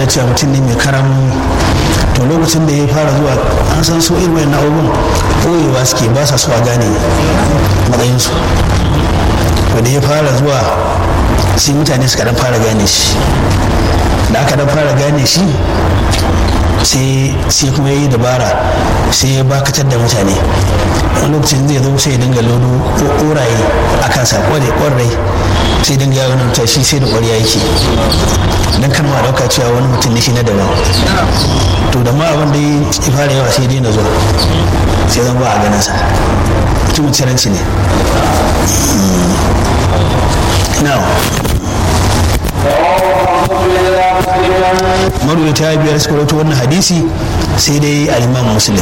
da cewa mutum ne mai karamu to lokacin da ya fara zuwa an san so irin wayan abubuwan ɓoyewa suke ba sa so a gane matsayinsu to da ya fara zuwa sai mutane suka dan fara gane shi da aka dan fara gane shi sai kuma ya yi dabara sai ya bakatar da mutane wani lokacin zai zo sai ya dinga lodo koraye a kansa kware kwarai sai dinga yawon mutum shi sai da kwariya yake don kan ma dauka cewa wani mutum ne shi na daban to da ma abin da ya fara yawa sai daina zuwa sai zan ba a ganin sa mutum ciranci ne now marwata biyar suka rawaito wannan hadisi sai dai al-imam muslim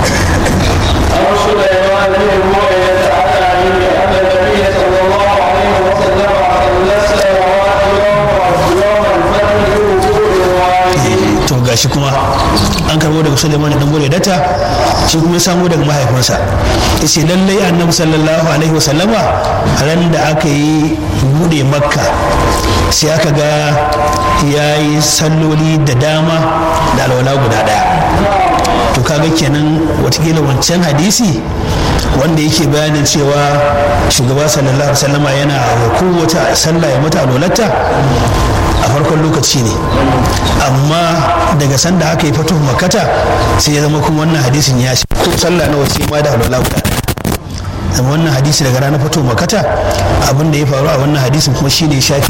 to gashi kuma an karbo daga Suleiman dan Bore data shi kuma ya samu daga mahaifinsa yace lallai annabi sallallahu alaihi wasallama ran da aka yi bude makka sai aka ga ya yi salloli da dama da alwala guda daya to kaga kenan watakila wancan hadisi wanda yake bayanin cewa shugaba sallallahu alaihi wasallama yana kowace sallah ya mata alwalata a farkon lokaci ne amma daga sanda aka yi fatuhu makata sai ya zama kuma wannan hadisin ya shi ko sallah na wasu ma da alwala guda zama wannan hadisi daga ranar fatuhu makata abin da ya faru a wannan hadisin kuma shine ya shafi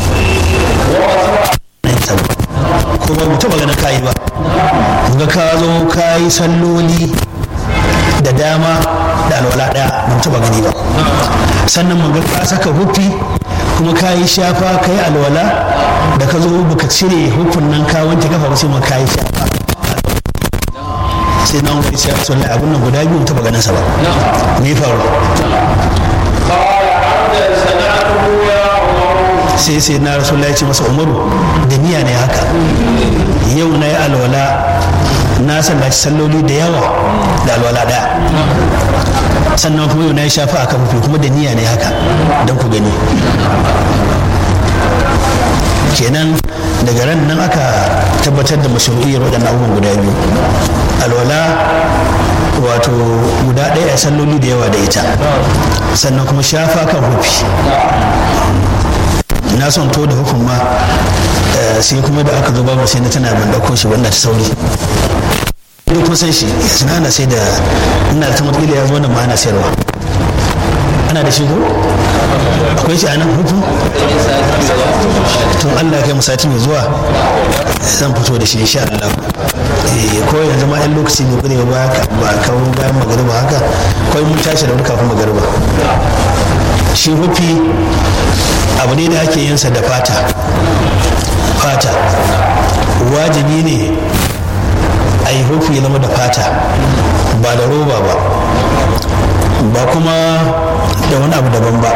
ko ba mu taba ganin kayi ba ga ka zo ka yi salloli da dama da alwala daya mun taba gani ba sannan mun ga ka saka hufi kuma ka yi shafa ka yi alwala da ka zo baka cire hukun nan ka wanke kafa ba sai ma ka yi shafa sai na wani sai su lai abun nan guda biyu taba ganin sa ba me faru sai sai na rasulullah ya ce masa umaru da niyya ne haka yau na yi alwala na sallaci salloli da yawa da alwala daya sannan kuma yau na yi shafa a kafafi kuma da niyya ne haka don ku gani kenan daga ran nan aka tabbatar da mashru'iyyar waɗannan abubuwan guda biyu alwala wato guda ɗaya a salloli da yawa da ita sannan kuma shafa kan hufi na son to da hukun ma sai kuma da aka zo babu sai na tana ban dauko shi wannan ta sauri ni kun san shi yanzu ana sai da ina da tamar ya zo da ma ana sayarwa ana da shi ko akwai shi a nan hutu tun Allah kai sati mai zuwa zan fito da shi insha Allah ko yanzu ma yan lokaci ne gure ba ba kawo bayan magariba haka kawai mun tashi da wuri kafin magariba shi hufi abu ne da ake yinsa da fata fata wajibi ne a yi hufi zama da fata ba da roba ba ba kuma da wani abu daban ba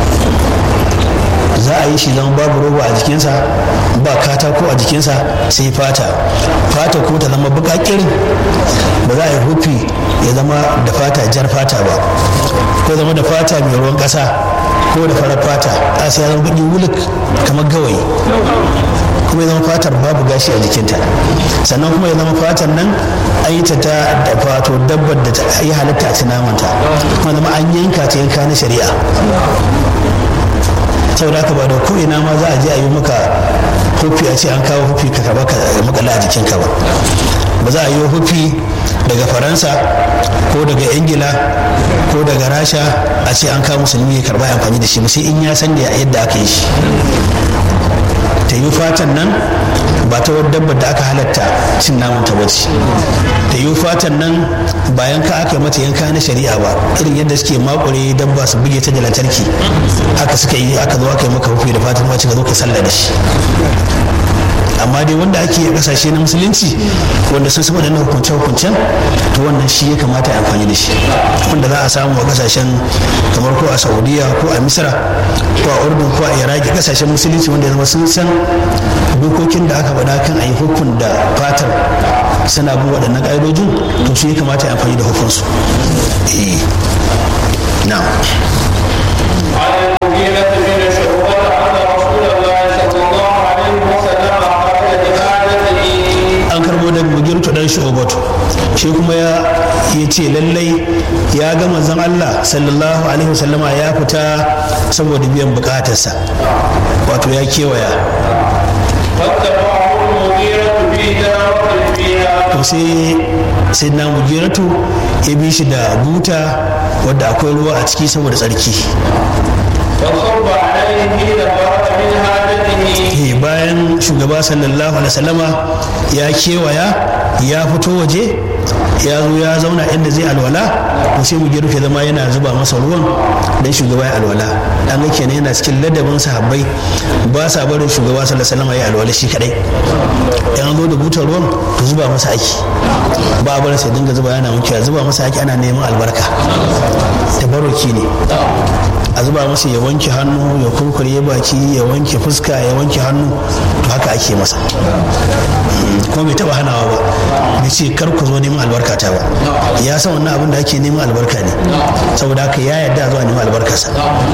za a yi shi zama babu roba a jikinsa ba katako a jikinsa sai fata fata ko ta zama bukakirin ba za a yi hufi ya zama da fata jar fata ba ko zama da fata mai ruwan ƙasa ko da farar fata a sai ya zama baki wuluk kamar gawayi kuma ya zama fatar babu gashi a jikinta sannan kuma ya zama fatar nan an yi ta ta da fato dabbar da ta yi halitta a namanta kuma zama an yanka ta yanka na shari'a saboda haka ba da ko ina ma za a je a yi maka hufi a ce an kawo hufi ka kaba ka makala a jikinka ba ba za a yi hufi daga faransa ko daga ingila ko daga rasha a ce an kawo musulmi ya karba amfani da shi sai in ya san da yadda aka yi shi ta yi fatan nan ba ta wadda dabbar da aka halatta cin naman ta bace ta yi fatan nan bayan ka aka mata yanka na shari'a ba irin yadda suke makure dabba su buge ta da lantarki haka suka yi aka zo aka yi maka hufi da fatan wace ka zo ka sallah da shi amma dai wanda ake a kasashe na musulunci wanda sun saba da na hukunce hukuncen to wannan shi ya kamata a amfani da shi wanda za a samu a kasashen kamar ko a saudiya ko a misra ko a urdun ko a iraki kasashen musulunci wanda ya zama sun san dokokin da aka faɗa kan a yi hukun da fatar suna bin waɗannan ƙa'idojin to su ya kamata a amfani da hukunsu na'am alaihi wasallama ya fita saboda biyan bukatarsa wato ya kewaya فاتبعه المغيرة في دابة فيها to sai sai na mugiratu ya bi shi da buta wadda akwai ruwa a ciki saboda tsarki فصب عليه حين فرغ من حاجته Eh, bayan shugaba sallallahu alaihi wasallama ya kewaya ya fito waje ya zo ya zauna inda zai alwala to sai mugiratu ya zama yana zuba masa ruwan dan shugaba ya alwala dan ga kenan yana cikin ladabin sahabbai ba sa barin shugaba sallallahu alaihi wasallama ya alwala shi kadai yan zo da butar ruwan to zuba masa aiki ba a barin sai dinga zuba yana wankewa zuba masa aiki ana neman albarka tabarruki ne a zuba masa ya wanke hannu ya kurkure baki ya wanke fuska ya wanke hannu to haka ake masa kuma bai taba hanawa ba bai ce kar ku zo neman albarka ta ba ya san wannan abin da ake neman albarka ne saboda haka ya yarda zuwa neman albarkarsa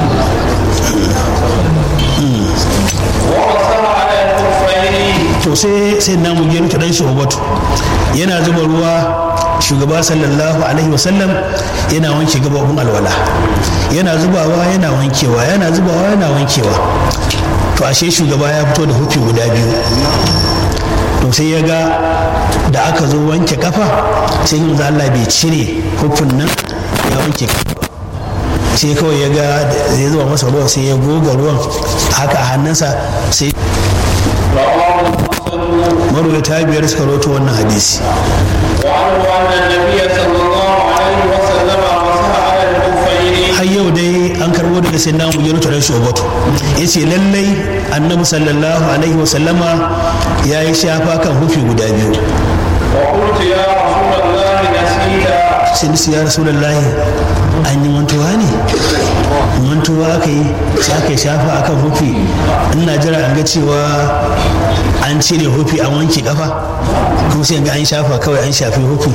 ومسح على الخفين to sai sai na mugiru ta dan shubatu yana zuba ruwa shugaba sallallahu alaihi wasallam yana wanke gababun alwala yana zubawa yana wankewa yana zubawa yana wankewa to ashe shugaba ya fito da hufi guda biyu to sai ya ga da aka zo wanke kafa sai yin Allah bai cire hufin nan ya wanke kafa ba. sai kawai ya ga da zai zuba masa ruwan sai ya goga ruwan haka a hannunsa sai رواه مسلم marwata biyar suka roto wannan hadisi وعنه أن النبي صلى الله عليه وسلم مسح على الخفين har yau dai an karbo daga sai namu ya rutu rashin obato ya ce lallai annabi sallallahu alaihi wasallama ya yi shafa kan hufi guda biyu وقلت يا رسول الله نسيت sai nisu ya rasulallahi an yi mantuwa ne mantuwa aka yi sai aka yi shafa akan hufi ina jira an ga cewa an cire hufi an wanke kafa kuma sai ga an shafa kawai an shafi hufi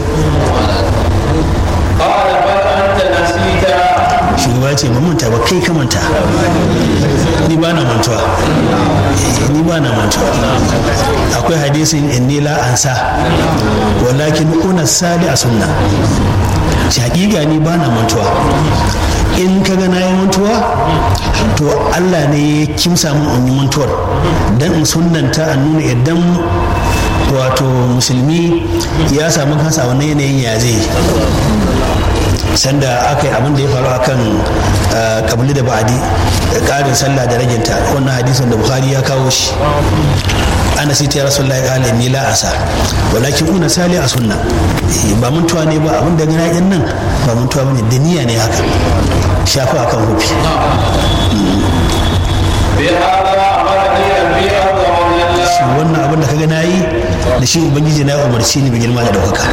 قال بل أنت نسيت shugaba ce ba manta ba kai ka manta ni ba na mantuwa Eh, ni ba na mantuwa akwai hadisin inni la ansa walakin una sali a sunna shi hakika ni ba na mantuwa in ka ga na yi mantuwa to Allah ne ya kimsa mun in yi mantuwar dan in sunnanta a nuna idan wato musulmi ya samu kansa a wannan yanayin ya zai yi sanda aka yi abin da ya faru akan kabili da ba'adi ƙarin sallah da raginta wannan hadisin da bukhari ya kawo shi ana sai ta rasu Allah ya kala ni la asa walakin una sali a sunna Eh, ba muntuwa ne ba abin da gana yan nan ba muntuwa bane da niyya ne haka shafa akan hufi بهذا أمرني ربي عز وجل shi wannan abin da kaga nayi da shi ubangiji na ya umarci ni bi girma da daukaka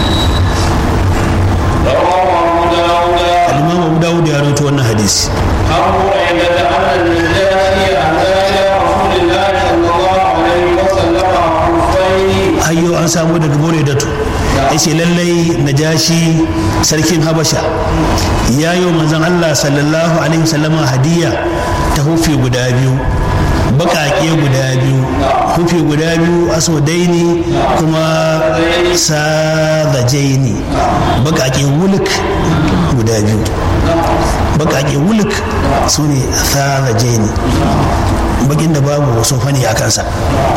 رواه أبو داود al-imam Abu Dawud ya rawaito wannan hadisi عن بريدة أن النجاشي أهدى إلى رسول الله صلى الله عليه وسلم خفين ayyo an samu daga bore datu ya ce lallai najashi sarkin habasha ya yi wa manzon allah sallallahu alaihi wasallama hadiya ta hufi guda biyu baƙaƙe guda biyu hufi guda biyu aswadaini kuma sadajaini baƙaƙe wuluk guda biyu baƙaƙe wuluk su ne sadajaini baƙin da babu wasu fani a kansa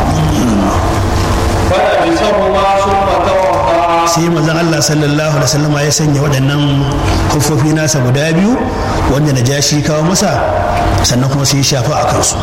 فلبسهما ثم توضأ sai manzon Allah sallallahu alaihi wasallam ya sanya waɗannan kufofi nasa guda biyu wanda na jashi kawo masa sannan kuma sai ya shafa a kansu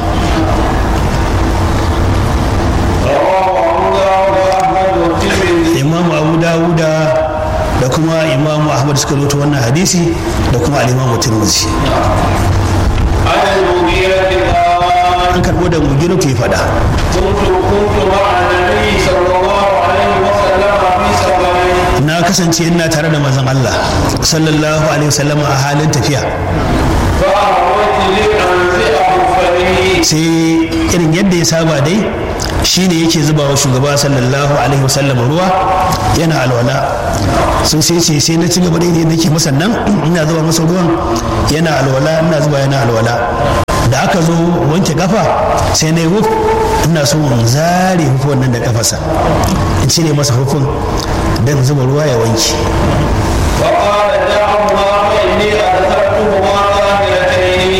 رواه أبو داود أحمد والترمذي imamu abu dawuda da kuma imamu ahmad suka rubuta wannan hadisi da kuma al-imamu tirmidhi عن المغيرة قال an karbo da mugiru ke faɗa كنت كنت مع النبي صلى الله عليه وسلم في سفر na kasance ina tare da manzon Allah sallallahu alaihi wasallam a halin tafiya فأهوت لأنزع خفيه sai irin yadda ya saba dai shine yake zuba wa shugaba sallallahu alaihi wasallam ruwa yana alwala sun sai ce sai na ci gaba da yadda nake masa nan ina zuba masa ruwan yana alwala ina zuba yana alwala da aka zo wanke kafa sai na yi wuf ina so in zare hukun nan da kafarsa in cire masa hukun don zuba ruwa ya wanke فقال دعهما فإني أدخلتهما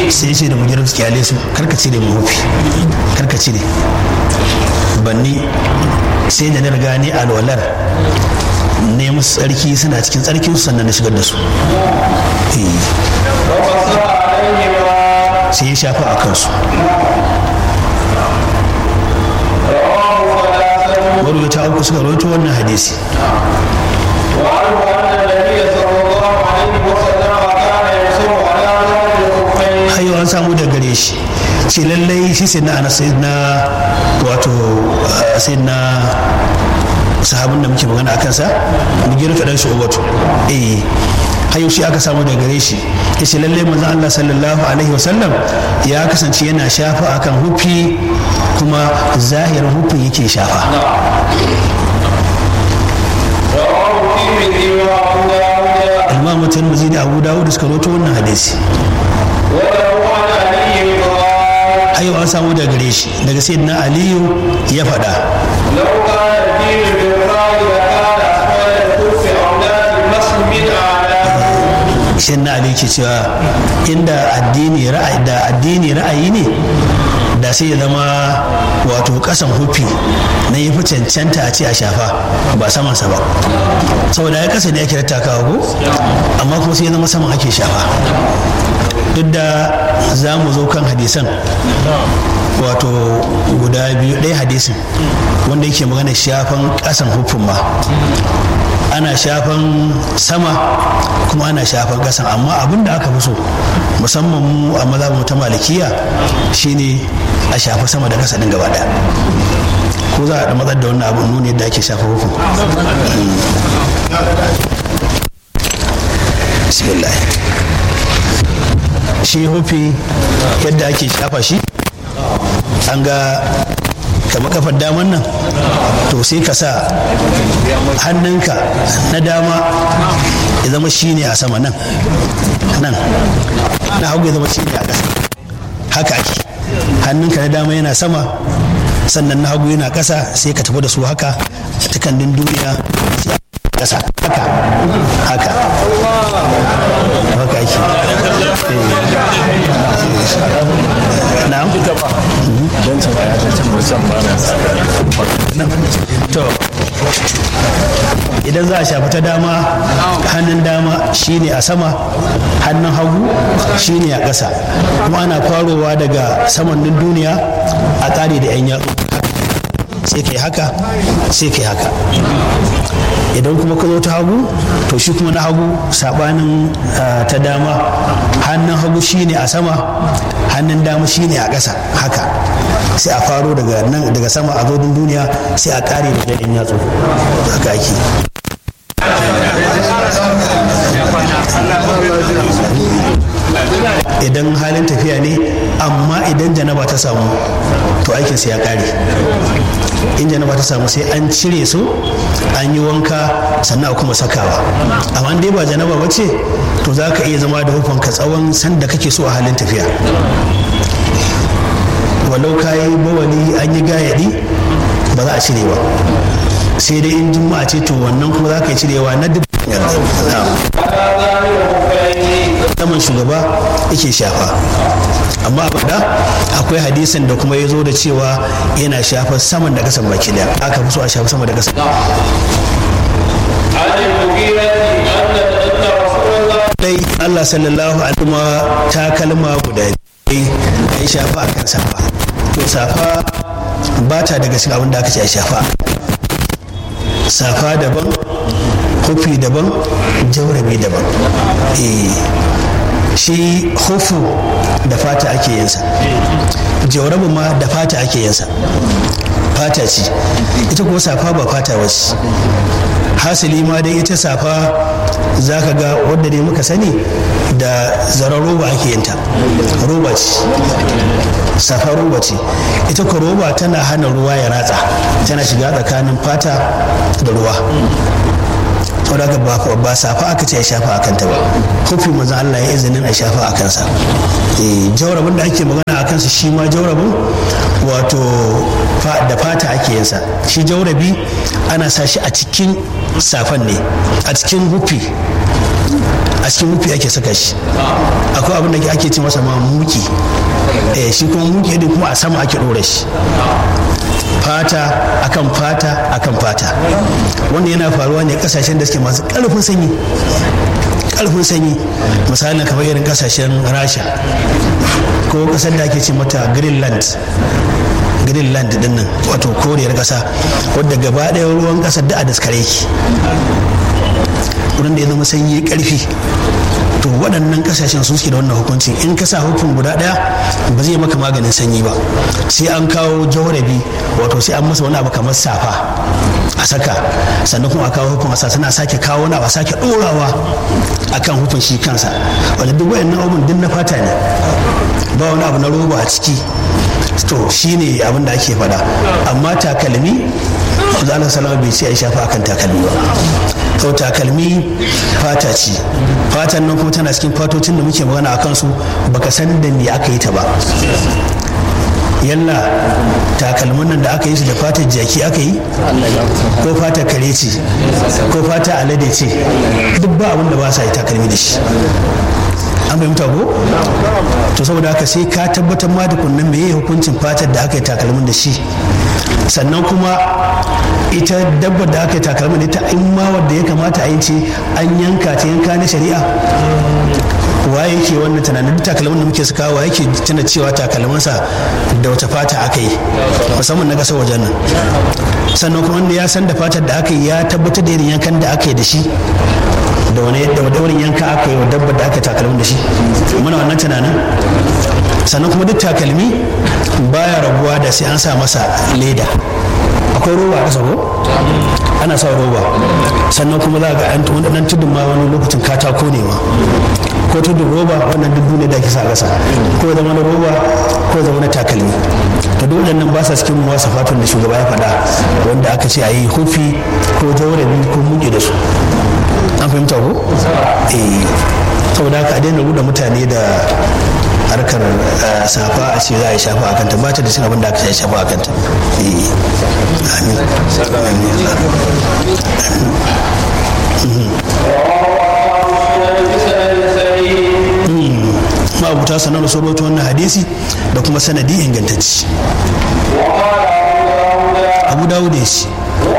sai ya ce da mujirar su kyale su karka cire mu hufi karka cire banni sai da na riga ni alwalar ne musu tsarki suna cikin tsarkin su sannan na shigar da su Eh, ومسح عليهما sai ya shafa a kansu رواه ثلاثة marwata uku suka rawaito wannan hadisi وعنه أن النبي صلى الله عليه وسلم كان يمسح على ظهر الخفين har yau an samu da gare shi ce lallai shi sai na ana sai na wato uh, sai na sahabin da muke magana a kansa mu gira kaɗan shi ubatu eh har yau shi aka samu da gare shi ya ce lallai manzon Allah sallallahu alaihi wasallam ya kasance yana shafa akan hufi kuma zahirin hufin yake shafa رواه الترمذي وأبو داود imam tirmidhi da abu dawud suka rawaito wannan hadisi وله عن علي قال har yau an samu da gare shi daga sayyidina aliyu ya faɗa لو كان الدين بالرأي لكان أسفل الكف أولاد المسح من أعلاه shin na ali ke cewa inda addini ra'ayi da addini ra'ayi ne da sai ya zama wato kasan hufi na yi fi cancanta a ce a shafa ba samansa ba saboda ya kasa ne ake rattakawa ko amma kuma sai ya zama saman ake shafa duk da za mu zo kan hadisan wato guda biyu ɗaya hadisin wanda yake magana shafan ƙasan hufin ma ana shafan sama kuma ana shafan ƙasan amma abin da aka fi so musamman mu a mazhabin ta malikiya shine a shafi sama da ƙasa ɗin gaba ɗaya ko za a da matsar da wannan abin nuni yadda ake shafa hufin bismillah shi hufi yadda ake shafa shi an ga kama kafar daman nan to sai ka sa hannunka na dama ya zama shi ne a sama nan nan na hagu ya zama shi ne a ƙasa haka ake hannunka na dama yana sama sannan na hagu yana ƙasa sai ka tafi da su haka a takandun duniya sai a ƙasa haka haka haka ake na'am to idan za a shafi ta dama hannun dama shine a sama hannun hagu shine a ƙasa kuma ana farowa daga samannin duniya a ƙare da 'yan yatsu sai kai haka sai kai haka idan kuma ka zo ta hagu to shi kuma na hagu sabanin ah, ta dama hannun hagu shine a sama hannun dama shine a ƙasa haka sai a faro daga nan daga sama a zo duniya sai a ƙare da ɗan yatsu haka ake idan halin tafiya ne amma idan janaba ta samu to aikinsa ya ƙare in janaba ta samu sai an cire su an yi wanka sannan a kuma sakawa amma dai ba janaba ba ce to za ka iya zama da hufanka tsawon sanda kake so a halin tafiya walau ka yi bawali an yi gayadi ba za a cire ba sai dai in juma'a ce to wannan kuma za ka yi cirewa na duk على ظهر الخفين saman shugaba yake shafa amma a faɗa akwai hadisin da kuma ya zo da cewa yana shafa saman da kasan baki daya aka fi so a shafa sama da kasan عن المغيرة أن أن رسول الله dai Allah sallallahu alaihi kuma ta kalma guda biyu a yi shafa a kan safa to safa ba ta daga cikin abin da aka ce a shafa safa daban hufi daban jaurabi daban eh shi hufu da fata ake yinsa jaurabi ma da fata ake yinsa fata ce ita kuma safa ba fata wace hasili ma dai ita safa za ka ga wadda ne muka sani da zaren roba ake yinta roba ce safa roba ce ita ko roba tana hana ruwa ya ratsa tana shiga tsakanin fata da ruwa saboda haka ba ba safa aka ce a shafa a kanta ba kofi manzon Allah ya izinin a shafa a kansa eh jaurabin da ake magana a kansa shi ma jaurabin wato fa- da fata ake yin sa shi jaurabi ana sa shi a cikin safan ne a cikin hufi a cikin hufi ake saka shi akwai abin da ake ce masa ma muki eh shi kuma muki din kuma a sama ake ɗora shi fata akan fata akan fata wanda yana faruwa ne kasashen da suke masu ƙarfin sanyi ƙarfin sanyi misali kamar irin kasashen rasha ko kasar da ake ce mata greenland greenland din nan wato koriyar kasa wadda gaba ɗaya ruwan kasar da a daskare ki wurin da ya zama sanyi karfi to waɗannan kasashen su suke da wannan hukuncin in ka sa hukun guda ɗaya ba zai maka maganin sanyi ba sai an kawo jaurabi wato sai an masa wani abu kamar safa a saka sannan kuma a kawo hukun a sana sake kawo wani abu a sake ɗorawa akan hukun shi kansa wanda duk wayannan abun duk na fata ne ba wani abu na roba a ciki to shine abin da ake faɗa amma takalmi Allah salama bai ce a shafa akan takalmi ba to takalmi fata ce fatan nan kuma tana cikin fatocin da muke magana a kansu baka san da me aka yi ta ba yalla takalmin nan da aka yi su da fatar jaki aka yi ko fatar kare ce ko fata alade ce duk ba abin da ba sa yi takalmi da shi an fahimta ko to saboda haka sai ka tabbatar ma da kunnan meye hukuncin fatar da aka yi takalmin da shi sannan kuma ita dabbar da aka yi takalmin ita in ma wadda ya kamata a yi ce an yanka ta yanka na shari'a waye yake wannan tunanin duk takalmin da muke saka wa yake tuna cewa takalminsa da wata fata aka yi musamman na kasar wajen nan sannan kuma wanda ya san da fatar da aka yi ya tabbatar da irin yankan da aka yi da shi da wani da wani yanka aka yi wa dabbar da aka takalmin da shi muna wannan tunanin sannan kuma duk takalmi baya rabuwa da sai an sa masa leda akwai roba a ƙasa ko ana sa roba sannan kuma za ga an tudun ma wani lokacin katako ne ma ko tudun roba wannan duk ne da ake sa ƙasa ko zama na roba ko zama na takalmi to duk waɗannan ba sa cikin wasa fatun da shugaba ya faɗa wanda aka ce a yi hufi ko jaurabi ko muke da su an fahimta ko eh saboda haka a daina ruda mutane da harkar safa a ce za a yi shafa a kanta ba ta da cin abin da aka yi shafa a kanta amin ma'abuta sanar da saurato wannan hadisi da kuma sanadi ingantacci abu dawud ya shi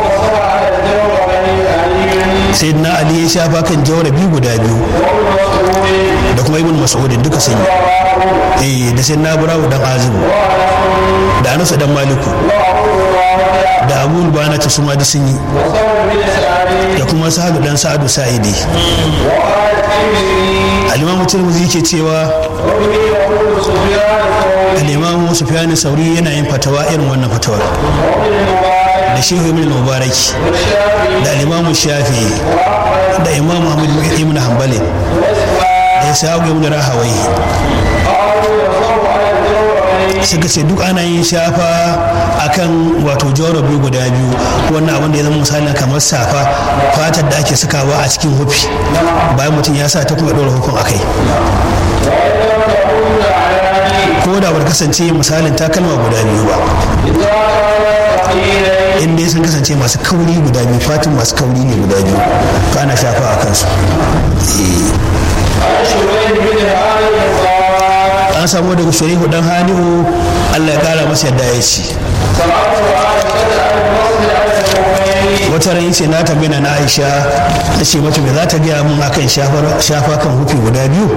sai na ali ya shafa kan jawarabi guda biyu da kuma ibn mas'udin duka sun yi da sai na burawu dan azimu da anas dan maliku da abu bana ta suma da sun yi da kuma sa'adu dan sa'adu sa'idi al-imam tirmidhi yake cewa al-imam sufyan sauri yana yin fatawa irin wannan fatawar da shehu ibn mubaraki da al-imam shafi da imam muhammad ibn hanbali da isa ibn rahawai suka ce duk ana yin shafa akan wato jawarabi guda biyu wannan abin da ya zama misali kamar safa fatar da ake sakawa a cikin hufi bayan mutum ya sa ta kuma ɗora hukun akai ko da bar kasance misalin takalma guda biyu ba in dai sun kasance masu kauri guda biyu fatin masu kauri ne guda biyu to ana shafa a kansu an samu daga shari'u dan hani'u allah ya kara masa yadda ya ci wata ran ce na tambayi na aisha ta ce mata me za ta gaya mun akan shafa kan hufi guda biyu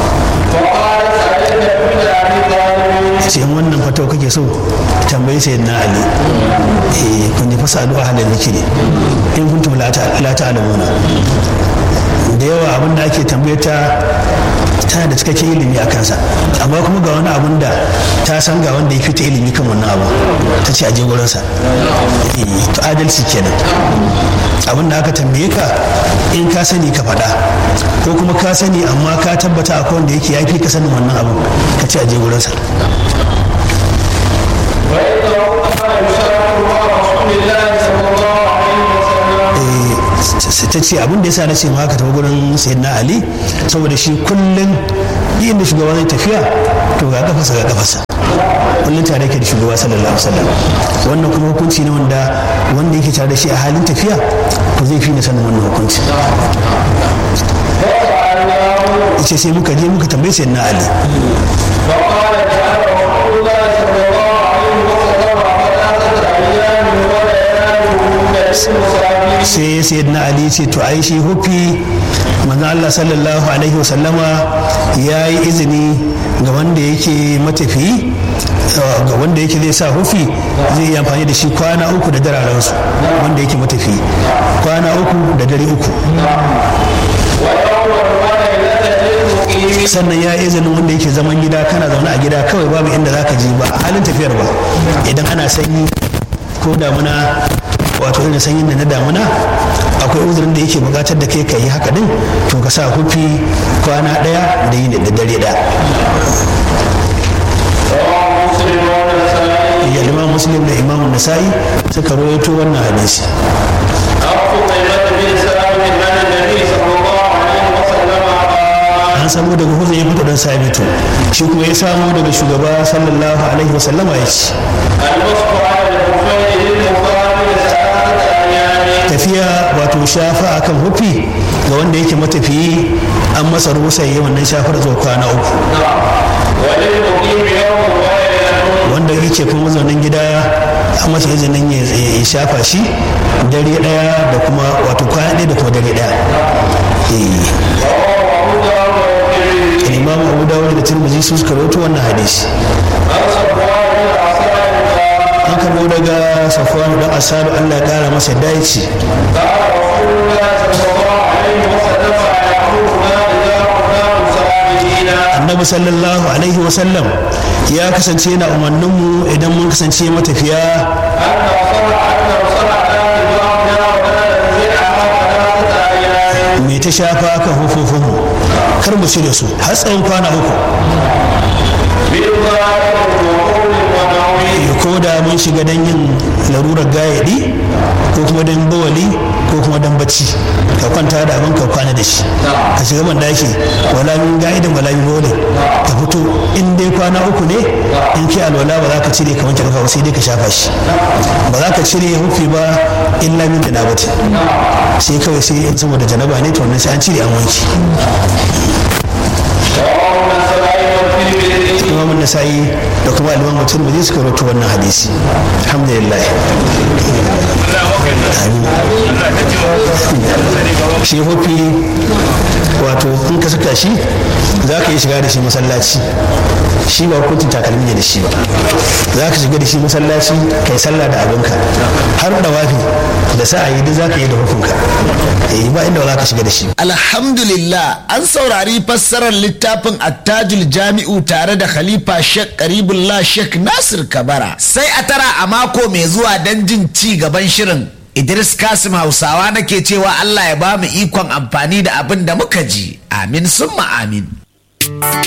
ce in wannan fatau kake so tambayi sai na ali eh kun ji fasa addu'a halin zikiri in kuntum la ta'lamuna da yawa abin da ake tambayata tana da cikakken ilimi a kansa amma kuma ga wani abun da ta san ga wanda ya fita ilimi kan wannan abu ta ce a je gurinsa to adalci kenan abin da aka tambaye ka in ka sani ka faɗa ko kuma ka sani amma ka tabbata akwai wanda yake ya fi ka sanin wannan abun ka ce a je gurinsa ta ce abin da ya sa na ce haka tafi gurin sayyidina ali saboda shi kullum inda shugaba zai tafiya to ga kafasa ga kafasa kullum tare ke da shugaba sallallahu alaihi wasallam wannan kuma hukunci ne wanda wanda yake tare da shi a halin tafiya to zai fi na sanin wannan hukunci yace sai muka je muka tambaye sai na ali فقال جعل رسول الله صلى الله عليه وسلم ثلاثة أيام ولياليهن للمسافرين sai sai na ali ce to ai shi hufi manzo Allah sallallahu alaihi wasallama ya yi izini ga wanda yake matafi ga wanda yake zai sa hufi zai yi amfani da shi kwana uku da dararensu wanda yake matafi kwana uku da dare uku ويوم وليلة للمقيم sannan ya yi izinin wanda yake zaman gida kana zaune a gida kawai babu inda zaka je ba a halin tafiyar ba idan ana sanyi ko damuna wato irin sanyin da na damuna akwai uzurin da yake bukatar da kai ka yi haka din to ka sa hufi kwana daya da yi da dare daya رواه مسلم والنسائي ya imam muslim da imam nasa'i suka rawaito wannan hadisi عن قتيبة بن سالم عن النبي صلى الله عليه وسلم قال an samu daga huzun ya fito dan sabitu shi kuma ya samu daga shugaba sallallahu alaihi wasallama ya ce المسك على الخفين للمقابل ثلاثة أيام tafiya wato shafa akan hufi ga wanda yake matafiyi an masa rusa yi wannan shafar zuwa kwana uku وللمقيم يوم وليلة wanda yake kuma mazaunin gida an masa izinin ya ya shafa shi dare daya da kuma wato kwana ɗaya da kuma dare daya Eh, رواه أبو داود والترمذي imam abu dawud da tirmidhi su suka rawaito wannan hadisi عن صفوان بن عسال قال an karbo daga safwan dan asadu Allah ya kara masa dace قال رسول الله صلى الله عليه وسلم يأمرنا إذا كنا مسافرين annabi sallallahu alaihi wasallam ya kasance yana umarninmu idan mun kasance matafiya أن نصنع أن نصنع ببعضنا ولا ننزعها ثلاثة أيام mai ta shafa kan hufufunmu kar mu cire su har tsawon kwana uku بالظاهر وقول ونوم Eh, ko da mun shiga don yin larurar gayadi ko kuma don bawali ko kuma don bacci ka kwanta da abin ka kwana da shi ka shiga man daki wala min ga'idin wala min bawali ka fito in dai kwana uku ne in kai alwala ba za ka cire ka wanke kafa ba sai dai ka shafa shi ba za ka cire hufi ba illa min janabati sai kawai sai in saboda janaba ne to wannan sai an cire an wanke رواه النسائي والترمذي imam nasa'i da kuma al-imam tirmidhi suka rawaito wannan hadisi alhamdulillah shi hufi wato in ka saka shi za ka yi shiga da shi masallaci shi ba hukuncin takalmi ne da shi ba za ka shiga da shi masallaci ka yi sallah da abinka har da wafi da sa'ayi duk za ka yi da hukunka eh ba inda ba za ka shiga da shi Alhamdulillah an saurari fassarar littafin attajul jami'u tare da Khalifa Sheikh Karibullah Sheikh Nasir Kabara. Sai a tara a mako mai zuwa don jin ci gaban shirin. Idris Kasim Hausawa nake cewa Allah ya ba mu ikon amfani da abin da muka ji. Amin summa amin.